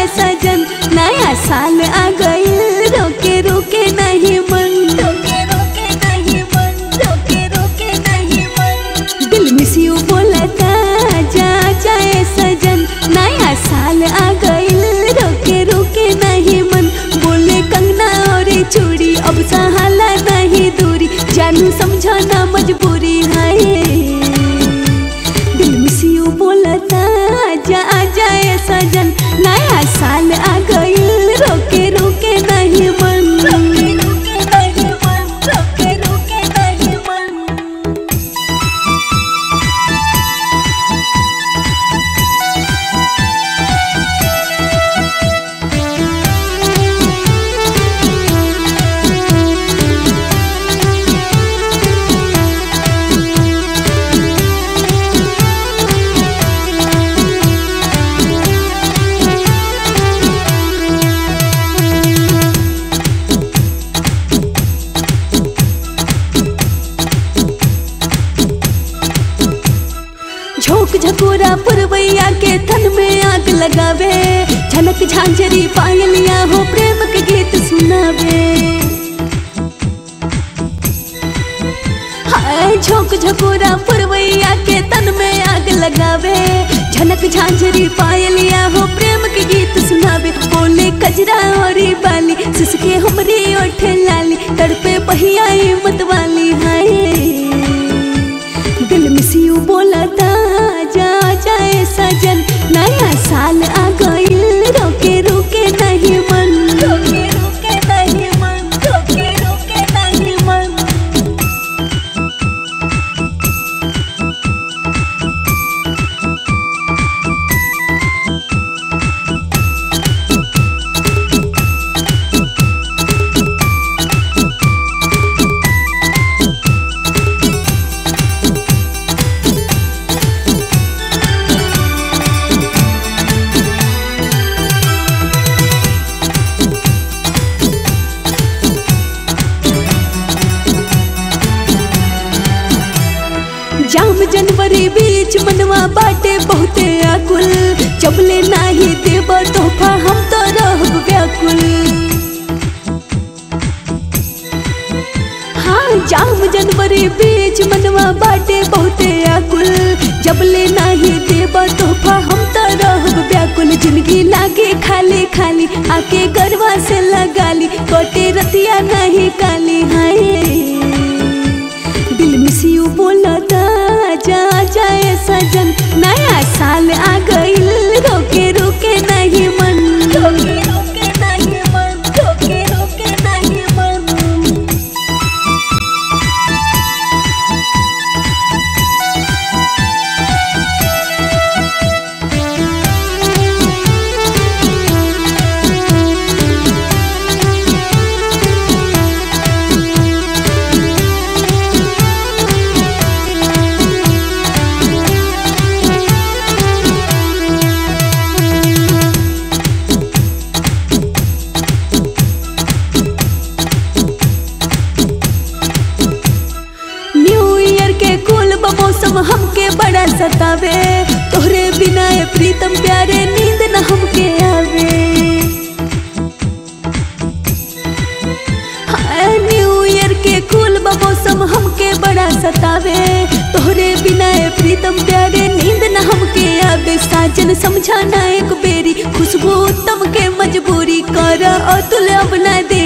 सजन नया साल आ गई रोके रोके नहीं मन रोके रोके नहीं मन रोके रोके नहीं मन दिल मिस यू बोलता जा जाए सजन नया साल आ गई रोके रोके नहीं मन बोले कंगना और चूड़ी अब सहाला नहीं दूरी जानू समझो ना मजबूरी है दिल मिस यू बोलता जा जाए सजन नया साल आ गई रोके रोके नहीं मन रोके रोके नहीं मन रोके रोके नहीं मन झोंक झकोरा पुरवैया के थन में आग लगावे झनक झांझरी पायलिया हो प्रेम के गीत सुनावे हाय झोंक झकोरा पुरवैया के तन में आग लगावे झनक झांझरी पायलिया हो प्रेम के गीत सुनावे बोले कजरा और बाली सिसके हमरी ओठ लाली तड़पे पहिया मत वाली हाय दिल मिस यू बोलता जा जाए सजन नया साल आ गई रोके रोके नहीं मन रोके रोके नहीं मन रोके रोके नहीं मन जाम जनवरी बीच मनवा बाटे बहुते आकुल चपले नाही देब तोहफा हम तो रहब व्याकुल हाँ जाम जनवरी बीच मनवा बाटे बहुते आकुल जबले नाही देब तोहफा हम तो रहब व्याकुल जिंदगी लागे खाली खाली आके गरबा से लगाली कोटे रतिया नहीं काली हाय दिल मिस यू बोलता जा जाए सजन नया साल आ गई रोके रोके नहीं मन रोके रोके नहीं मन रोके रोके नहीं मन न्यू ईयर के कुल मौसम हमके बड़ा सतावे तोहरे बिना ए प्रीतम प्यारे नींद न हमके आवे हाय, न्यू ईयर के कुल मौसम हमके बड़ा सतावे तोहरे बिना ए प्रीतम प्यारे नींद न हमके आवे साजन समझाना एक बेरी खुशबू उत्तम के मजबूरी कर और तुले अब ना दे